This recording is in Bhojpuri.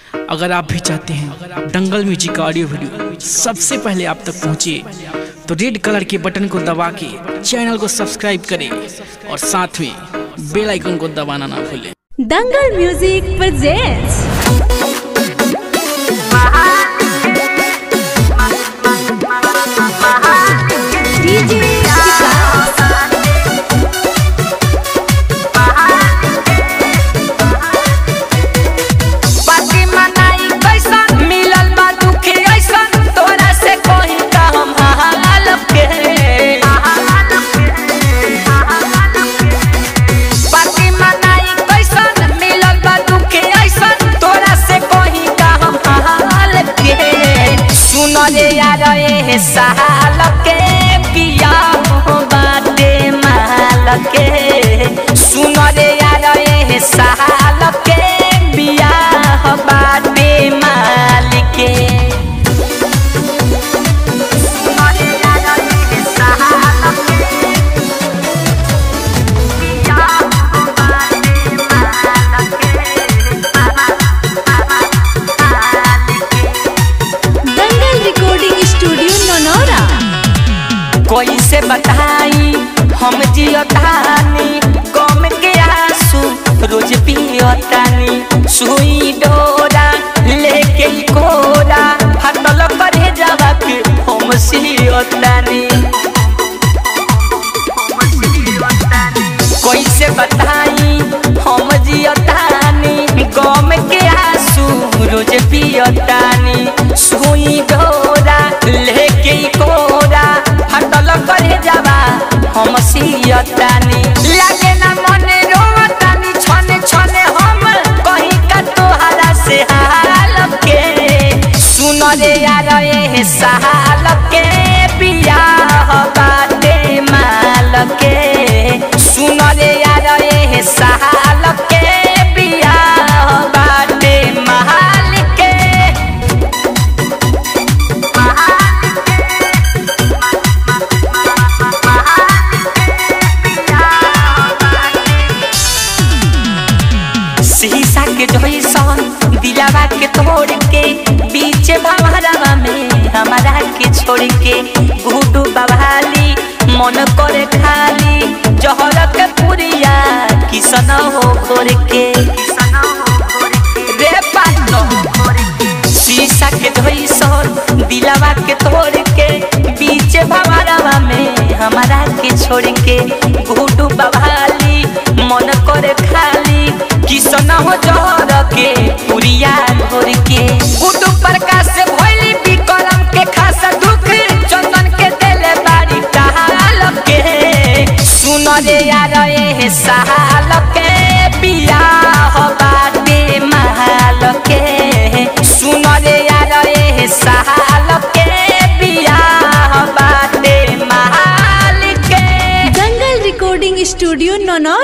अगर आप भी चाहते हैं दंगल म्यूजिक का ऑडियो वीडियो सबसे पहले आप तक पहुंचे तो रेड कलर के बटन को दबा के चैनल को सब्सक्राइब करें और साथ में बेल आइकन को दबाना ना भूलें Dangal music presents DJ Vikas. Party मनाई कैसन मिलल बा दुखी ऐसन तोरा से कही का हम हाल के पार्टी मनाई कैसन मिलल बा दुखी ऐसन तोरा से कही का हम हाल के सुन रे यार ए साल के पिया हो बाटे माल के सुन रे यार ए साल के बियाह बाटे माल के दंगल रिकॉर्डिंग स्टूडियो नोनोरा कोई से बताई हम जियतानी गम के आंसू रोज पियतानी सुई डोरा लेके ई कोरा हटल करे जावा के हम सियतानी कोई से बताई हम जियतानी गम के आंसू रोज पियतानी सुई डोरा लेके ई कोरा हटल करे जावा हम सियतानी लागे ना मने रोवतानी छने छने हम कहीं का तोहरा से हाल के सुन रे यार ए साल के बियाह बाटे माल के सुन रे यार ए साल के बियाह बाटे माल के शीशा के जैसन दिलावा के तोड़ के बीच भवरवा में हमारा के छोड़ के गुडू बवाली मन करे खाली जहर के पुरिया किसन हो खोर के रे पानो शीशा के जैसन दिलावा के तोड़ के बीच भवरवा में हमारा के छोड़ के गुडू बवाली मन करे खाली किसन हो जहर के पुरिया घोर के गुडू प्रकाश से भइली विक्रम के खास दुख चंदन के देले बारी कहाल के सुन रे यार ए साल के बियाह बाटे महल के सुन रे यार ए साल के बियाह बाटे महल के दंगल रिकॉर्डिंग स्टूडियो नोनोरा